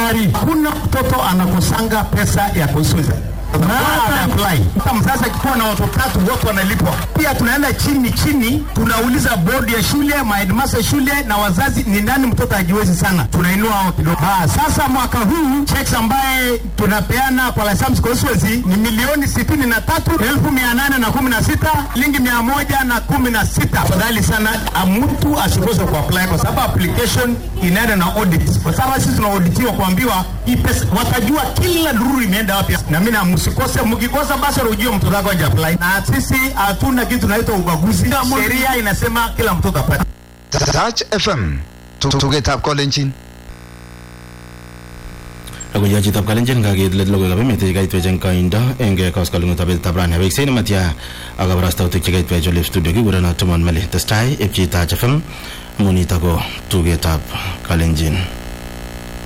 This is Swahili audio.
tayari. Hakuna mtoto anakosanga pesa ya constituency hata mzazi akikuwa na watoto tatu wote wanalipwa. Pia tunaenda chini chini, tunauliza bodi ya shule, maheadmaster shule na wazazi, ni nani mtoto ajiwezi sana, tunainua hao kidogo. Ah, sasa mwaka huu checks ambaye tunapeana kwa Lasams constituency ni milioni sitini na tatu elfu mia nane na kumi na sita shilingi mia moja na kumi na sita. Afadhali sana mtu asikose kuapply kwa sababu application inaenda na audit, kwa sababu sisi tunaoditiwa kuambiwa hii pesa, watajua kila dururu imeenda wapi, na mimi na msikose, mkikosa basi ujue mtoto wako haja apply, na sisi hatuna kitu tunaitwa ubaguzi. Sheria inasema kila mtoto apate. Touch FM tugetab kolenjin Logoiwek chitab kalenjin kakeit let logoiwekab emet chekaitwech eng koindo eng koskoleng'utab betutab rani weksei nematya ak kabarastautik chekaitwech olep studio kikurenon Timon Meli testai epchi Touch FM amu nitok ko tugetab kalenjin